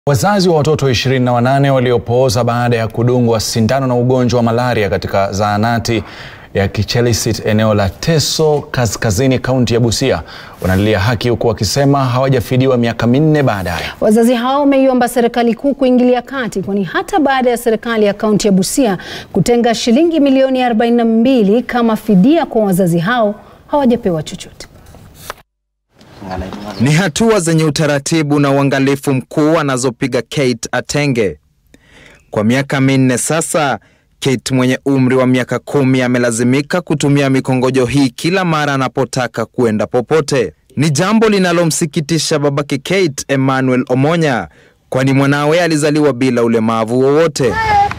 Wazazi wa watoto 28 waliopooza baada ya kudungwa sindano na ugonjwa wa malaria katika zahanati ya Kichelisit eneo la Teso Kaskazini kaunti ya Busia wanalilia haki huku wakisema hawajafidiwa miaka minne baadaye. Wazazi hao wameiomba serikali kuu kuingilia kati kwani hata baada ya serikali ya kaunti ya Busia kutenga shilingi milioni 42 kama fidia kwa wazazi hao hawajapewa chochote. Ni hatua zenye utaratibu na uangalifu mkuu anazopiga Kate Atenge. Kwa miaka minne sasa, Kate mwenye umri wa miaka kumi amelazimika kutumia mikongojo hii kila mara anapotaka kuenda popote. Ni jambo linalomsikitisha babake Kate, Emmanuel Omonya, kwani mwanawe alizaliwa bila ulemavu wowote.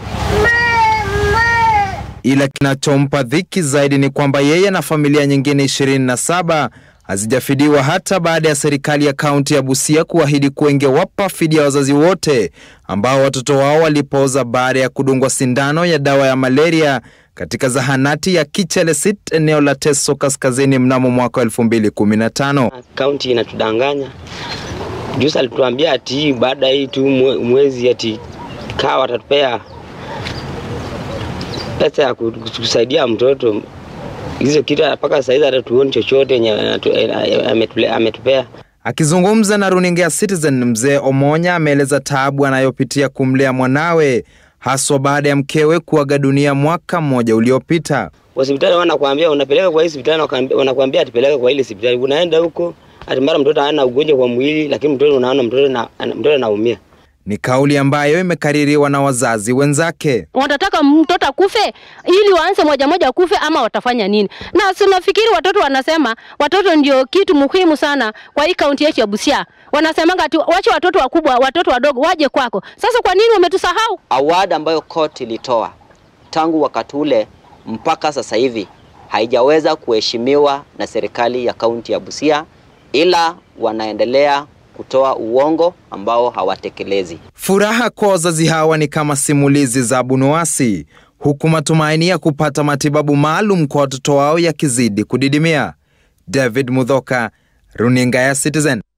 Ila kinachompa dhiki zaidi ni kwamba yeye na familia nyingine 27 hazijafidiwa hata baada ya serikali ya kaunti ya Busia kuahidi kuwa ingewapa fidia wazazi wote ambao watoto wao walipooza baada ya kudungwa sindano ya dawa ya malaria katika zahanati ya Kichelisit eneo la Teso Kaskazini mnamo mwaka 2015. Kaunti inatudanganya. Juzi alituambia ati baada hii tu mwezi ati kaa watatupea pesa ya kusaidia mtoto hizo kitu mpaka saizi hata tuoni chochote yenye ametupea. Akizungumza na runinga ya Citizen, mzee Omonya ameeleza taabu anayopitia kumlea mwanawe haswa baada ya mkewe kuaga dunia mwaka mmoja uliopita. Hospitali wanakuambia unapeleka kwa hii hospitali, wanakuambia atipeleka kwa ile hospitali, unaenda huko ati mara mtoto hana ugonjwa kwa mwili, lakini mtoto unaona mtoto na mtoto anaumia. Ni kauli ambayo imekaririwa na wazazi wenzake. Watataka mtoto akufe ili waanze moja moja kufe ama watafanya nini? Na sinafikiri watoto wanasema watoto ndio kitu muhimu sana kwa hii kaunti yetu ya Busia. Wanasemanga ati wache watoto wakubwa, watoto wadogo waje kwako. Sasa kwa nini wametusahau? Award ambayo koti ilitoa tangu wakati ule mpaka sasa hivi haijaweza kuheshimiwa na serikali ya kaunti ya Busia, ila wanaendelea kutoa uongo ambao hawatekelezi. Furaha kwa wazazi hawa ni kama simulizi za Abunuwasi, huku matumaini ya kupata matibabu maalum kwa watoto wao yakizidi kudidimia. David Mudhoka, runinga ya Citizen.